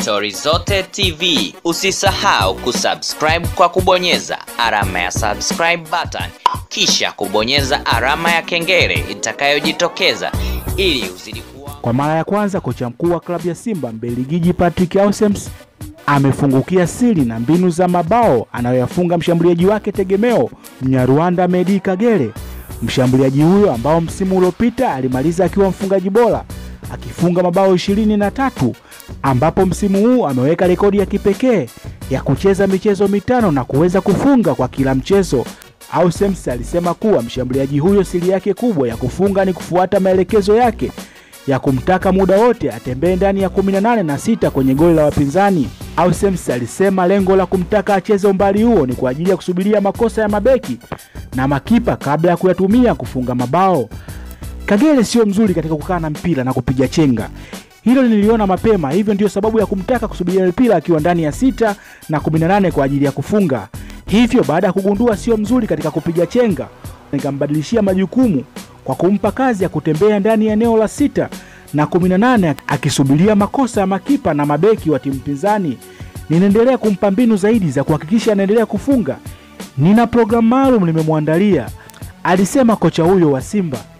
Stori Zote TV. Usisahau kusubscribe kwa kubonyeza alama ya subscribe button, kisha kubonyeza alama ya kengele itakayojitokeza ili uzidi kuwa Kwa mara ya kwanza kocha mkuu wa klabu ya Simba Mbelgiji Patrick Ausems amefungukia siri na mbinu za mabao anayoyafunga mshambuliaji wake tegemeo Mnyarwanda Medi Kagere. Mshambuliaji huyo ambao msimu uliopita alimaliza akiwa mfungaji bora akifunga mabao ishirini na tatu ambapo msimu huu ameweka rekodi ya kipekee ya kucheza michezo mitano na kuweza kufunga kwa kila mchezo. Ausems alisema kuwa mshambuliaji huyo siri yake kubwa ya kufunga ni kufuata maelekezo yake ya kumtaka muda wote atembee ndani ya 18 na sita kwenye goli la wapinzani. Ausems alisema lengo la kumtaka acheze umbali huo ni kwa ajili ya kusubiria makosa ya mabeki na makipa kabla ya kuyatumia kufunga mabao. Kagere sio mzuri katika kukaa na mpira na kupiga chenga. Hilo niliona mapema, hivyo ndiyo sababu ya kumtaka kusubiria mpira akiwa ndani ya sita na 18 kwa ajili ya kufunga. Hivyo baada ya kugundua sio mzuri katika kupiga chenga, nikambadilishia majukumu kwa kumpa kazi ya kutembea ndani ya eneo la sita na 18 akisubiria makosa ya makipa na mabeki wa timu pinzani. Ninaendelea kumpa mbinu zaidi za kuhakikisha anaendelea kufunga. Nina programu maalum nimemwandalia, alisema kocha huyo wa Simba.